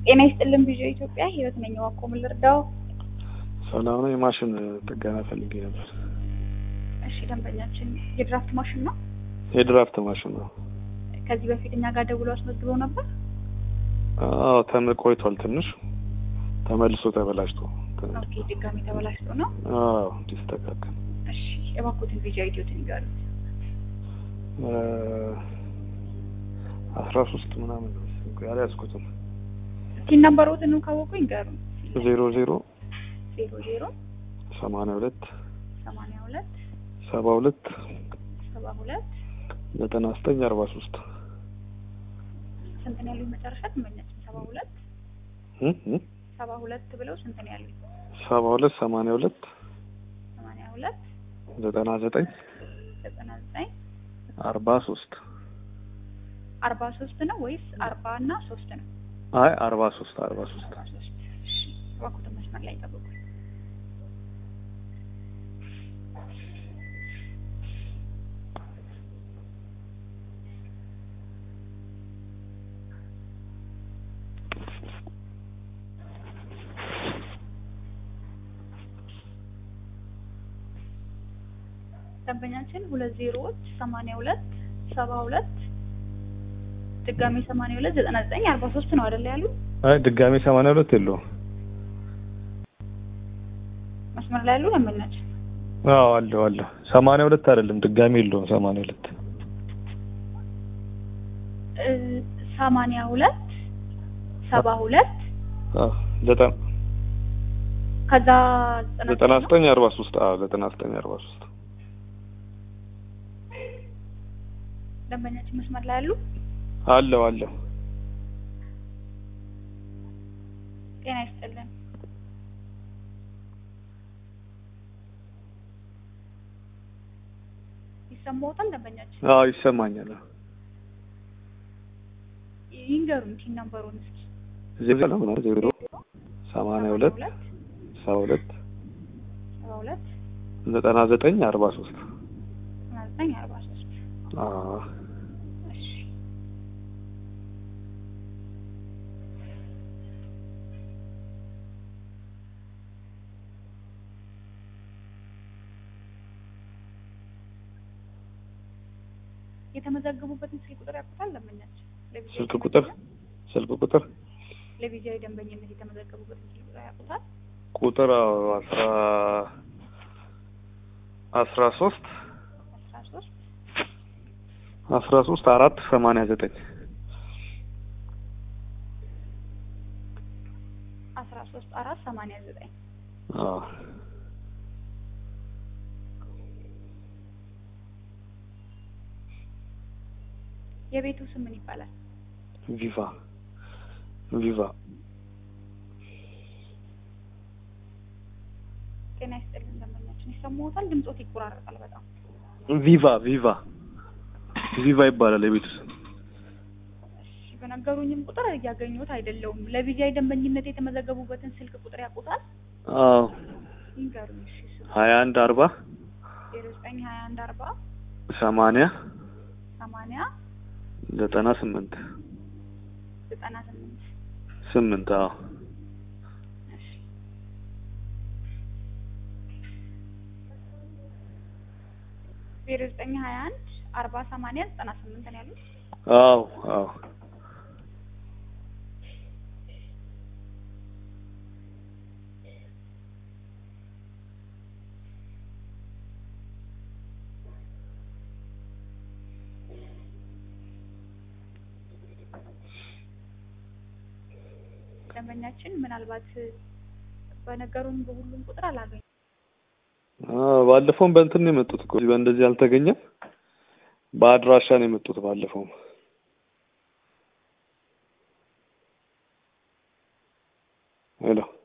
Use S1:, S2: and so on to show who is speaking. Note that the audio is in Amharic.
S1: ጤና ይስጥልን ቪዥ ኢትዮጵያ ህይወት ነኝ። ዋቆ ምን ልርዳው?
S2: ሰላም ነው። የማሽን ጥገና ፈልጌ ነበር።
S1: እሺ ደንበኛችን የድራፍት ማሽን ነው።
S2: የድራፍት ማሽን ነው።
S1: ከዚህ በፊት እኛ ጋር ደውሎ አስመዝግበው ነበር።
S2: አዎ ተም ቆይቷል። ትንሽ ተመልሶ ተበላሽቶ
S1: ኦኬ ድጋሚ ተበላሽቶ ነው።
S2: አዎ እንዲስተካከል
S1: እሺ የባኮትን ቪዥ አይዲዮትን ይጋሩት።
S2: አስራ ሶስት ምናምን ነው ያልያዝኩትም
S1: ሲን ነምበሮትን ካወቁ ይንገሩ።
S2: ዜሮ ዜሮ
S1: ዜሮ ዜሮ
S2: ሰማንያ ሁለት
S1: ሰማንያ ሁለት
S2: ሰባ ሁለት
S1: ሰባ ሁለት
S2: ዘጠና ዘጠኝ አርባ ሶስት
S1: ስንት ነው ያሉኝ? መጨረሻ ትመኛችን ሰባ ሁለት ሰባ ሁለት ብለው ስንት ነው ያሉኝ?
S2: ሰባ ሁለት ሰማንያ ሁለት
S1: ሰማንያ ሁለት
S2: ዘጠና ዘጠኝ
S1: ዘጠና ዘጠኝ
S2: አርባ ሶስት
S1: አርባ ሶስት ነው ወይስ አርባ እና ሶስት ነው?
S2: አይ አርባ ሶስት አርባ ሶስት
S1: አርባ ሶስት እሺ እባክዎትን መስመር ላይ ጠብቁ። ደንበኛችን ሁለት ዜሮዎች ሰማንያ ሁለት ሰባ ሁለት ድጋሜ ሰማንያ ሁለት ዘጠና ዘጠኝ አርባ ሶስት ነው አይደለ ያሉ?
S2: አይ ድጋሜ ሰማንያ ሁለት የለውም።
S1: መስመር ላይ ያሉ ደንበኛችን
S2: አዎ አለው አለው። ሰማንያ ሁለት አይደለም ድጋሜ የለውም። ሰማንያ ሁለት
S1: እ ሰማንያ ሁለት ሰባ ሁለት
S2: አዎ ዘጠና
S1: ከዛ
S2: ዘጠና ዘጠኝ አርባ ሶስት አዎ ዘጠና ዘጠኝ አርባ ሶስት
S1: ደንበኛችን መስመር ላይ ያሉ
S2: አለው አለው።
S1: ጤና ይስጥልን። ይሰማዎታል ደንበኛችን?
S2: አዎ ይሰማኛል።
S1: ይንገሩን ቲን ነምበሩን እስኪ።
S2: ዜሮ ነው ዜሮ ሰማንያ ሁለት ሰባ ሁለት
S1: ሰባ ሁለት
S2: ዘጠና ዘጠኝ አርባ ሶስት
S1: ዘጠና ዘጠኝ አርባ ሶስት
S2: አዎ
S1: እሺ የተመዘገቡበትን ስልክ ቁጥር ያውቁታል ደንበኛችን? ለቪዲዮ
S2: ስልክ ቁጥር ስልክ ቁጥር
S1: ለቪዲዮዊ ደንበኝነት የተመዘገቡበትን ስልክ ቁጥር ያውቁታል?
S2: ቁጥር አዎ አስራ አስራ ሶስት
S1: አስራ ሶስት
S2: አስራ ሶስት አራት ሰማንያ ዘጠኝ
S1: አስራ ሶስት አራት ሰማንያ ዘጠኝ
S2: አዎ
S1: የቤቱ ስም ምን ይባላል?
S2: ቪቫ ቪቫ
S1: ጤና ይስጥልን ደንበኛችን። ይሰማዎታል? ድምጾት ይቆራረጣል በጣም
S2: ቪቫ ቪቫ ቪቫ ይባላል የቤቱ ስም።
S1: እሺ፣ በነገሩኝም ቁጥር እያገኙት አይደለውም። ለቪዲዮ ደንበኝነት የተመዘገቡበትን ስልክ ቁጥር ያውቁታል?
S2: አዎ
S1: ይንገሩኝ። እሺ ስሙ
S2: ሀያ አንድ አርባ
S1: ዜሮ ዘጠኝ ሀያ አንድ አርባ
S2: ሰማንያ
S1: ሰማንያ
S2: ዘጠና ስምንት
S1: ዘጠና ስምንት
S2: ስምንት አዎ
S1: እሺ ዜሮ ዘጠኝ ሀያ አንድ አርባ ሰማንያ ዘጠና ስምንት ነው ያሉት።
S2: አዎ አዎ
S1: ደንበኛችን ምናልባት በነገሩን በሁሉም ቁጥር አላገኙ
S2: አዎ ባለፈውም በእንትን ነው የመጡት እኮ በእንደዚህ አልተገኘም። በአድራሻ ነው የመጡት ባለፈውም። ሄሎ